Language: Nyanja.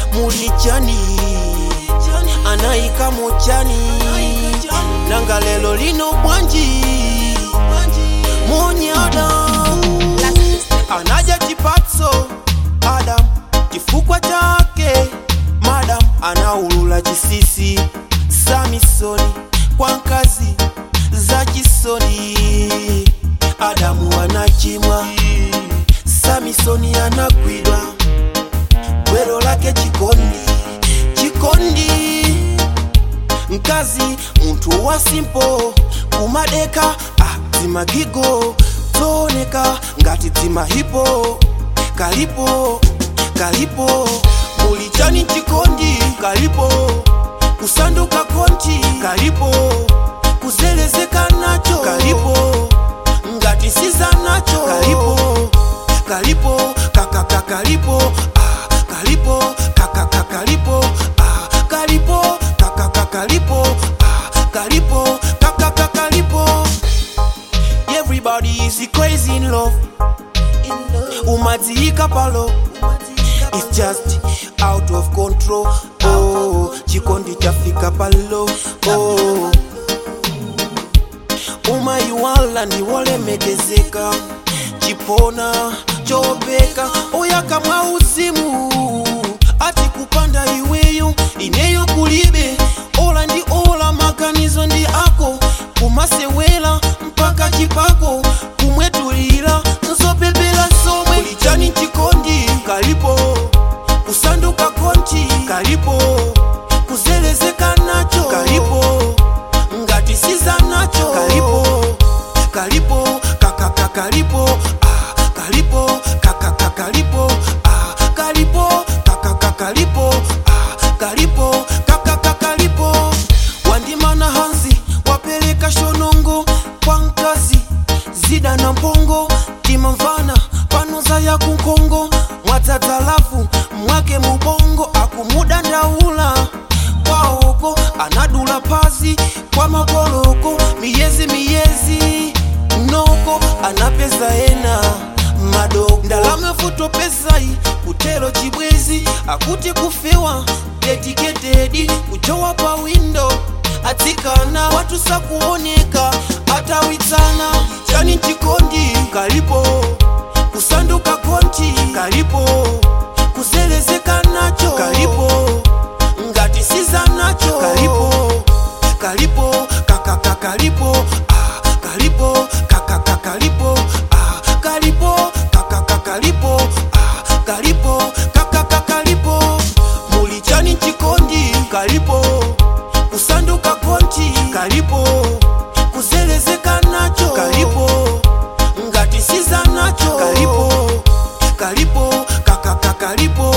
mulichani anayika mochani nanga lelo lino bwanji monyada anaja chipatso adam chifukwa chake madam anaulula chisisi samisoni kwa nkazi za chisoni adamu anachimwa samisoni anagwidwa gwero lake chikondi chikondi nkazi muntu wa simpo kumadeka ah, zimagigo zooneka ngati zimahipo kalipo kalipo mulichani chikondi kalipo kusanduka konti kalipo kuzelezeka nacho kalipo ngati siza nacho kalipo kalipo kakaka kalipo ah, kalipo kakaka kalipo ah, kalipo kakaka kalipo ah, kalipo kakaka kalipo everybody is crazy in love umadziika palo it's just out of control oh chikondi chafika palo oh umaiwala ndiwolemekezeka chipona chopeka oyakamwa uzimu ati kupanda iweyo ineyo kulibe ola ndi ola maganizo ndi ako kumasewela mpaka chipako kumwetulira nzopepela somwe kulichani chikondi kalipo kusanduka konti kalipo kuzelezeka nacho kalipo ngati siza nacho kalipo kalipo kakaka kalipo ah, kalipo kakaka kalipo ah, kalipo kakaka kalipo ah, kalipo kakaka kalipo wandimana hanzi wapeleka shonongo kwa nkazi zida na mpongo timamvana panoza ya kunkongo mwatatalafu mwake mubongo akumuda ndaula kwaoko anadula pazi kwa makoloko miyezi miyezi noko anapeza ena madogo ndalama futo pesai kutelo chibwezi akuti kufewa dedikededi kuchowa pa windo atsikana watu sakuoneka atawitsana chani chikondi kalipo kusanduka konti kalipo kuzelezeka nacho kalipo ngati siza nacho kalipo kalipo kakaka kalipo ah, kalipo kakaka kalipo ah, kalipo kakaka kalipo ah, kalipo kakaka kalipo mulichani chikondi kalipo kusanduka konti kalipo kuzelezeka nacho kalipo ngati siza nacho kalipo kalipo kakaka kalipo